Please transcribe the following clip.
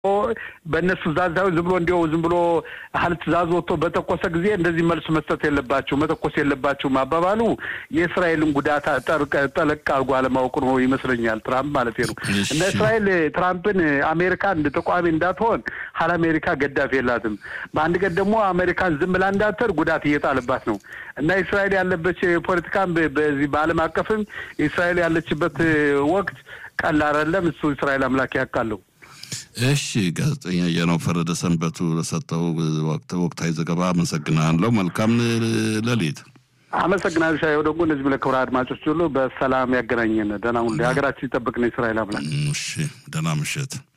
በእነሱ ትእዛዝ ሳይሆን ዝም ብሎ እንዲያው ዝም ብሎ ያህል ትእዛዝ ወጥቶ በተኮሰ ጊዜ እንደዚህ መልስ መስጠት የለባቸው መተኮስ የለባቸውም አባባሉ የእስራኤልን ጉዳት ጠለቅ አድርጎ አለማወቁ ነው ይመስለኛል። ትራምፕ ማለት ነው። እና እስራኤል ትራምፕን አሜሪካ እንደ ተቋሚ እንዳትሆን ሀል አሜሪካ ገዳፊ የላትም። በአንድ ቀን ደግሞ አሜሪካን ዝም ብላ እንዳትር ጉዳት እየጣለባት ነው እና እስራኤል ያለበት ፖለቲካም በዚህ በዓለም አቀፍም እስራኤል ያለችበት ወቅት ቀላል አይደለም። እሱ እስራኤል አምላክ ያውቃለሁ። እሺ ጋዜጠኛ የነው ፈረደ ሰንበቱ ለሰጠው ወቅታዊ ዘገባ አመሰግናለሁ። መልካም ሌሊት። አመሰግናለሁ። ሻየው ደግሞ እነዚህ ለክብረ አድማጮች ሁሉ በሰላም ያገናኘን። ደህና ሁሉ ሀገራችን ይጠብቅ ነው እስራኤል አምላክ። እሺ ደህና ምሽት።